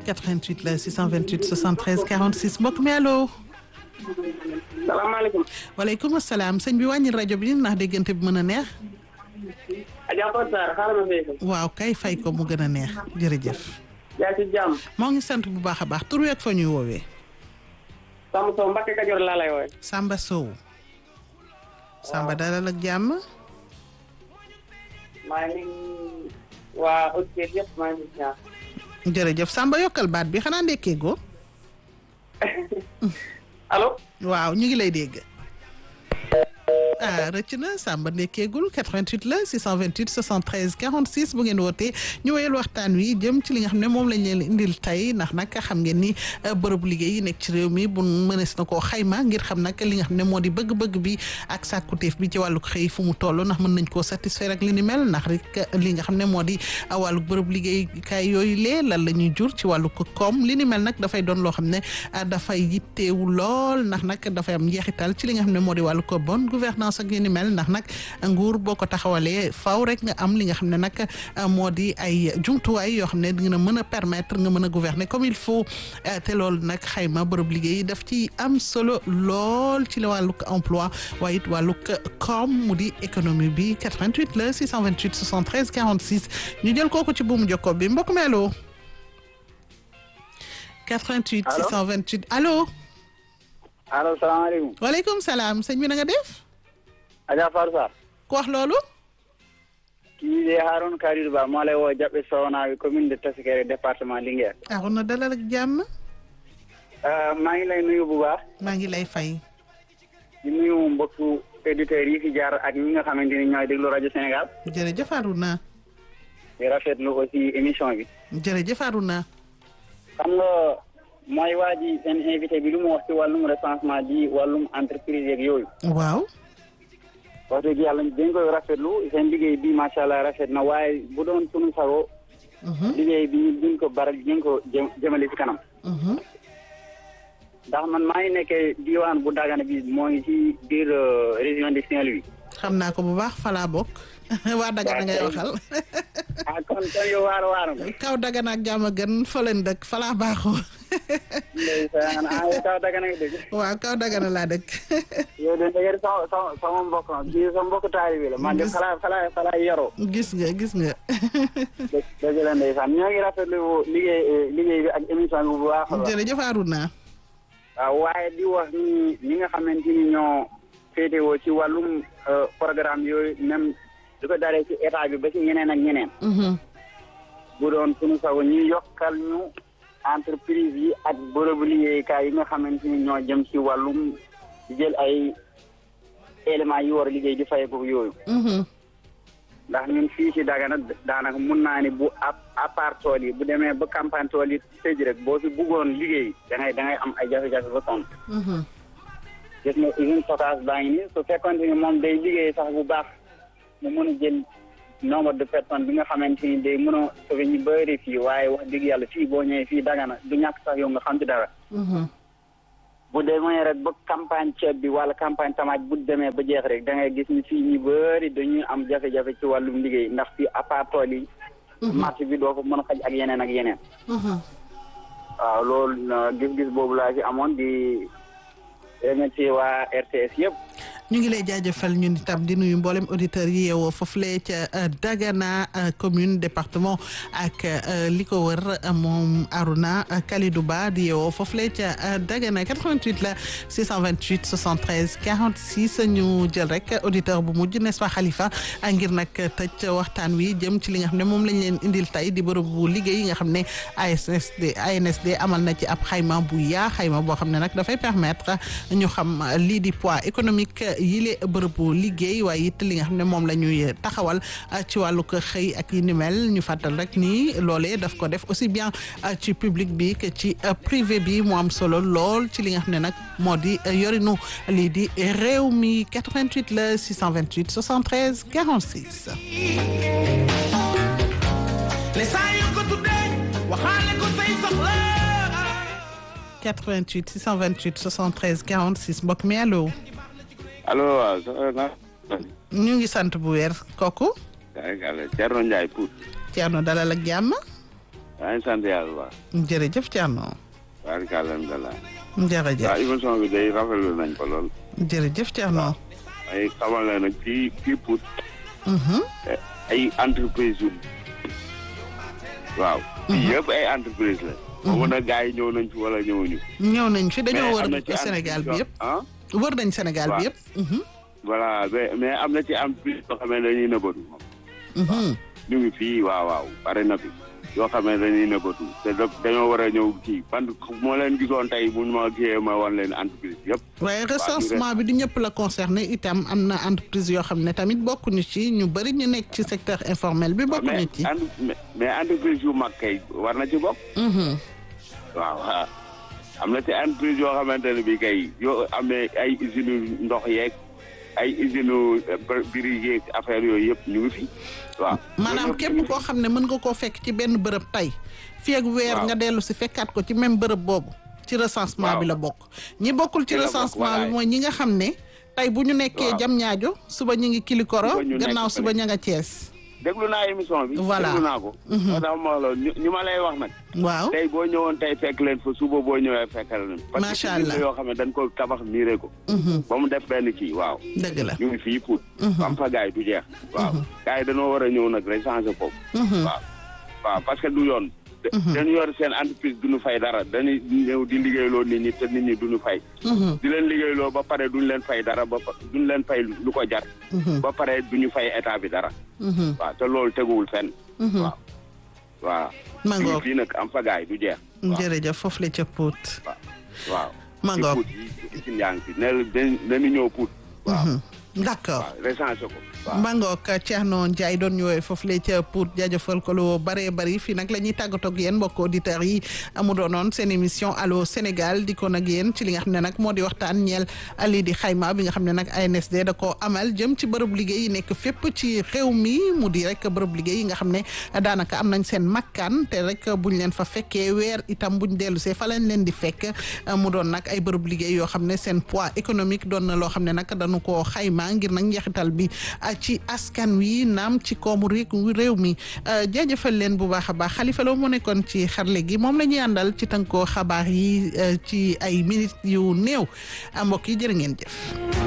88 la 628 73 46 mbokk mi allo. salaamaaleykum. waaleykum salaam sëñ bi wàññil rajo bi ndax déggante bi mën a neex. Adja Fatou Sarr xaaral ma fay ko. waaw kay fay ko mu gën a neex jërëjëf. yaa ci jàmm. moo ngi sant bu baax a baax tur wi ak fa ñuy woowee. Samba Sow Mbacke Kajoor laa lay woowee. Samba Sow. Samba dalal ak jàmm. maa ngi waa auditeurs yëpp maa ngi ñaan. jërëjëf Samba yokkal baat bi xanaa ndekkee go allo. waaw ñu ngi lay dégg. ah rëcc na Samba ndekkeegul 88 la 628 73 46 bu ngeen wootee ñu wéyal waxtaan wi jëm ci li nga xam ne moom lañ leen indil tey ndax nag xam ngeen ni bërëbu liggéey yi nekk ci réew mi bu mënees na koo xayma ngir xam nag li nga xam ne moo di bëgg-bëgg bi ak sàkkuteef bi ci wàllu xëy fu mu toll ndax mën nañ koo satisfaire ak li ni mel ndax rek li nga xam ne moo di wàllu bërëb liggéeykaay yooyu lee lan la ñuy jur ci wàllu koom li ni mel nag dafay doon loo xam ne dafay yitteewu lool ndax nag dafay am njeexital ci li nga xam ne moo di wàllu ko bonne gouvernance ak yi ni mel ndax nag nguur boo ko taxawalee faaw rek nga am li nga xam ne nag moo di ay jumtuwaay yoo xam ne dina mën a permettre nga mën a gouverner comme il faut te loolu nag xayma bërëb liggéey daf ci am solo lool ci la wàllug emploi waaye it wàllug koom mu di économie bi 88 la 628 73 46 ñu jël kooku ci buumu jokko bi mbokk mi allo 88 628 allo allo salaamaaleykum. waaleykum salaam sëñ bi na nga def. Adja Fatou Sarr. ku wax loolu. kii de Harouna Kalidou Ba moo lay woo Jaɓɓe Sownaaɓe commune de Tassikere département Linguère. Harouna dalal ak jàmm. maa ngi lay nuyu bu baax. maa ngi lay fay. di nuyu mbokku auditeurs yi fi jaar ak ñi nga xamante ni ñooy déglu rajo Sénégal. jërëjëf Harouna. di rafetlu aussi émission bi. jërëjëf Harouna. xam nga mooy waa ji seen invité bi lu mu wax ci wàllum recensement bi wàllum entreprise yeeg yooyu. waaw. wax dëgg yàlla dañ koy rafetlu seen liggéey bi macha allah rafet na waaye bu doon sunu sago. liggéey bi ñu duñ ko baral duñ ko jë jëmale ci kanam. ndax man maa ngi nekkee diwaan bu Dagana bi moo ngi ci biir région de Saint-Louis. xam naa ko bu baax falaa bokk. waa Dagana ngay waxal. ah kon kon yow waar waar nga. kaw Dagana ak jàmm gën fa leen dëkk falaa baaxoo. ndeysaan ah yow kaw Dagana nga dëkk. waaw kaw Dagana laa dëkk. yow de dëgg sama sama sama mbokk ma bii sama mbokk taalibe la man de falaa falaa falaa yaroo. gis nga gis nga. dëgg la ndeysaan ñoo ngi rafetlu liggéey liggéey bi ak émission bi bu baax a baax. jërëjëf Arouna. waaw waaye di wax ni ñi nga xamante ni ñoo féetewoo ci wàllum programme yooyu même di ko daree ci état bi ba ci ñeneen ak ñeneen. bu doon suñu sago ñu yokkal ñu entreprise yi ak bërëbu liggéeykaay yi nga xamante ni ñoo jëm ci wàllum di jël ay éléments yi war a liggéey di fayeeku yooyu. ndax ñun fii ci Dagana daanaka mun naa ni bu à part tool yi bu demee ba campagne tool yi tëj rek boo fi buggoon liggéey da ngay da ngay am ay jafe-jafe ba sonn. gis nga usine stockage baa ngi nii su fekkoon ni moom day liggéey sax bu baax mu mën a jël nombre de personnes bi nga xamante ni day mën a sauver ñu bëri fii waaye wax dëgg yàlla fii boo ñëwee fii Dagana du ñàkk sax yow nga xam ci dara. bu demee rek ba campagne ceeb bi wala campagne tamaate bu demee ba jeex rek da ngay gis ni fii ñu bëri dañuy am jafe-jafe ci wàllum liggéey ndax fii à part tool yi. marché bi doo ko mën a xaj ak yeneen ak yeneen. waaw loolu gis-gis boobu laa ci amoon di remercier waa RTS yëpp. ñu ngi lay jaajëfal ñun itam di nuyu mboolem auditeurs yi yeewoo foofule ca Dagana commune département ak li ko wër moom Arouna Kalidou Ba di yeewoo foofule ca Dagana 88 la 628 73 46 ñu jël rek auditeur bu mujj n'est-ce pas Khalifa ngir nag tëj waxtaan wi jëm ci li nga xam ne moom lañ leen indil tey di bërëb bu liggéey yi nga xam ne ASSD ANSD amal na ci ab xayma bu yaa xayma boo xam ne nag dafay permettre ñu xam lii di poids économique. yile bërëbu liggéey waaye it li nga xam ne moom la ñuy taxawal ci wàllu ko xëy ak yi ni mel ñu fàttal rek ni loolee daf ko def aussi bien ci public bi que ci privé bi mu am solo lool ci li nga xam ne nag moo di yorinu lii di réew mi 88 la 628 73 46.88 628 73 46 mbokk mi allo. allo waaw soxna ñu ngi sant bu weer kooku. Thierno Ndiaye Pout. Thierno dalal ak jàmm. yaa ngi sant yàlla bu baax. jërëjëf Thierno. barikàlla alhamdulilah. jërëjëf waaw émission bi day rafetlu nañ ko lool. jërëjëf Thierno. ay xamal la nag ci kii pour Mhm. ay entreprise yu waaw. fii yëpp ay entreprise la. boobu nag gars yi ñëw nañ fi wala ñëwuñu. ñëw nañ fi dañoo mais am na wër ci Sénégal bi entreprise yëpp. yoo- ah wër nañ Sénégal bi waaw. yëpp. Mhm. voilà mais mais am na ci entreprise yoo xam ne dañuy nëbbatu. Mhm. ñu ngi fii waaw waaw pare na fi yoo xam ne dañuy nëbbatu te da- dañoo war a ñëw kii man moo leen gisoon tey bu ma kiyee ma wan leen entreprise yëpp. waaye recensement bi du ñëpp la concerné itam am na entreprise yoo xam ne tamit bokkuñu ci ñu bëri ñu nekk ci secteur informel bi bokkuñu mais ci. en- mais mais entreprise yu mag kay war na ci bokk. Mhm. waaw ah. am na ci entreprise yoo xamante ne bii kay yoo amee ay usines ndox yeeg ay usines biri yeeg affaire yooyu yëpp ñu ngi fi waaw. maanaam Yooyu yëpp képp ñu ngi koo xam ne mën nga koo fekk ci benn bërëb tey fii ak weer Waaw. nga dellu si fekkaat ko ci même bërëb boobu ci recensement Waaw. bi la bokk ñi bokkul ci Ci la bokk, recensement bi voilà. mooy ñi nga xam ne tey bu ñu nekkee Waaw. jam ñaajo suba ñu ngi kilikoro Suba ñu nekk gannaaw suba fële. ña nga Cees déglu naa émission bi. Voilà. déglu naa ko. moo tax ma wax la ñu ñu ma lay wax nag. waaw tey boo ñëwoon tey fekk leen fa suba boo ñëwee fekkal leen. parce que Macha ci biir Allah. yoo xam ne dañ ko tabax miire ko. Mhm. ba mu def benn kii waaw. dëgg la ñu ngi fii Pout. am fa gars yi du jeex. waaw gars yi dañoo war a ñëw nag rek changer foofu. Mhm. waaw waaw parce que du yoon. dañu yor seen entreprise duñu fay dara dañuy ñëw di liggéeyloo nit ñi te nit ñi duñu fay. Mhm. di leen liggéeyloo ba pare duñu leen fay dara ba pa- duñu leen fay lu ko jar. Mhm. ba pare duñu fay état bi dara. Mhm. waaw te loolu teguwul fenn. Mhm. waaw waaw. Ma ñu ngi ngoog. fii nag am fa gars yi du jeex. waaw jërëjëf foofu la ca Pout waaw. Ma ci ngoog. Pout yi ci yaa ngi fi ne dañu ñëw Pout. waaw Mhm. d'accord waaw recensé ko. waaw Mbangook Thierno Ndiaye doon ñëwee foofu la ca pour jaajëfal ko lu bëree bëri fii nag la ñuy tàggatoo ak yéen mbokk auditeurs yi amu doonoon seen émission allo Sénégal di ko nag yéen ci li nga xam ne nag moo di waxtaan ñeel lii di xayma bi nga xam ne nag ANSD da koo amal jëm ci bërëb liggéey yi nekk fépp ci réew mi mu di rek bërëb liggéey yi nga xam ne daanaka am nañ seen makkaan te rek buñ leen fa fekkee weer itam buñ dellu see fa lañ leen di fekk mu doon nag ay bërëb liggéey yoo xam ne seen poids économique doon na loo xam ne nag dañu koo xayma ngir nag njeexital bi ah, ci askan wi naam ci koomu réew réew mi ah, jaajëfal leen bu baax a baax Xalifa Lo mu nekkoon ci xarle gi moom la ñuy àndal ci tënkoo xabaar yi ah, ci ay minutes yu néew ah, mbokk yi jërë ngeen jëf.